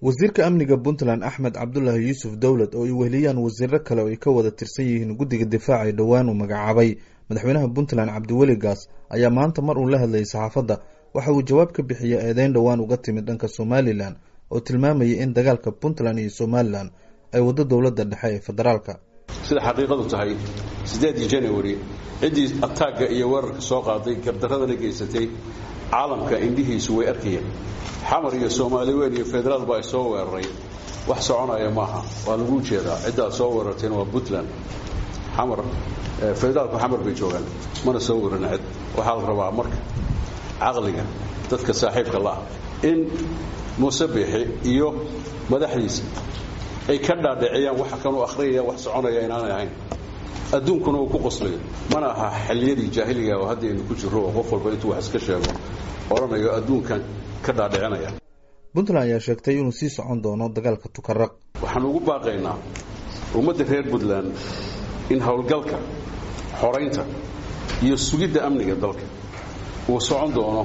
wasiirka amniga puntland axmed cabdulaahi yuusuf dowlad oo ay weheliyaan wasiiro kale oo ay ka wada tirsan yihiin guddiga difaaca ee dhowaan uu magacaabay madaxweynaha puntland cabdiweli gaas ayaa maanta mar uu la hadlayay saxaafadda waxa uu jawaab ka bixiyey eedeyn dhowaan uga timid dhanka somalilan oo tilmaamayay in dagaalka puntland iyo somalilan ay waddo dowladda dhexe ee federaalka sida xaqiiqadu tahay siddeedii january ciddii ataagga iyo weerarka soo qaaday gardaradana geysatay caalamka indhihiisu way arkayeen xamar iyo soomaali weyn iyo federaal baa soo weeraray wax soconaya maaha waa lagu jeedaa ciddaad soo weerarteen waa puntland xamar federaalku xamar bay joogaan mana soo weerana cid waxaa la rabaa marka caqliga dadka saaxiibka la'ah in muuse biixi iyo madaxdiisa ay ka dhaadhiciyaan waxa kanuu akhriyaya wax soconaya inaanay ahayn adduunkuna uu ku qoslayo mana aha xilliyadii jaahiliga oo hadda aynu ku jirro oo qof walba intuu wax iska sheego odhanayo adduunkan ka dhaadhicinaya puntland ayaa sheegtay inuu sii socon doono dagaalka tukaraq waxaan ugu baaqaynaa ummadda reer puntland in howlgalka xoraynta iyo sugidda amniga dalka uu socon doono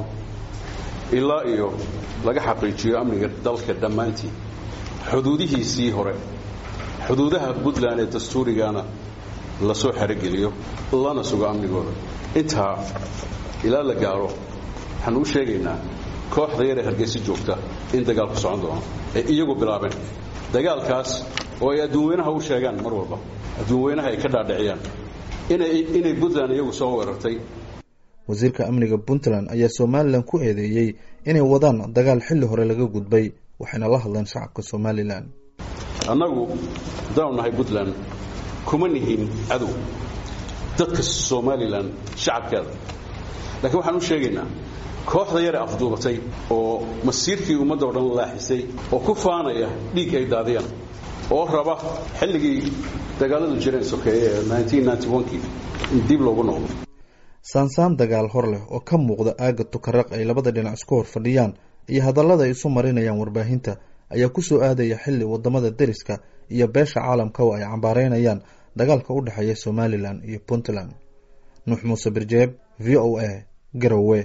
ilaa iyo laga xaqiijiyo amniga dalka dhammaantii xuduudihiisii hore xuduudaha puntland ee dastuurigana la soo xerogeliyo lana sugo amnigooda intaa ilaa la gaaro waxaan u sheegaynaa kooxda yaree hargeysa joogta in dagaalku socon doono ee iyagu bilaabeen dagaalkaas oo ay adduunweynaha u sheegaan mar walba adduunweynaha ay ka dhaadhiciyaan inay puntland iyagu soo weerartay wasiirka amniga puntland ayaa somalilan ku eedeeyey inay wadaan dagaal xilli hore laga gudbay waxayna la hadleen shacabka somalilan annagu haddaanu nahay puntland kuma nihin cadow dadka somalilan shacabkeeda laakiin waxaan u sheegaynaa kooxda yare afduubatay oo masiirkii ummadda o dhan laaxisay oo ku faanaya dhiig ay daadiyaan oo raba xilligii dagaaladu jireen sokeeye ee kii in dib loogu noqdo saansaan dagaal hor leh oo ka muuqda aagga tukaraq ay labada dhinac isku hor fadhiyaan iyo hadallada ay isu marinayaan warbaahinta ayaa ku soo aadaya xilli wadamada deriska iyo beesha caalamka oo ay cambaareynayaan dagaalka u dhexeeya somalilan iyo puntland nuux muuse birjeeb v o a garowe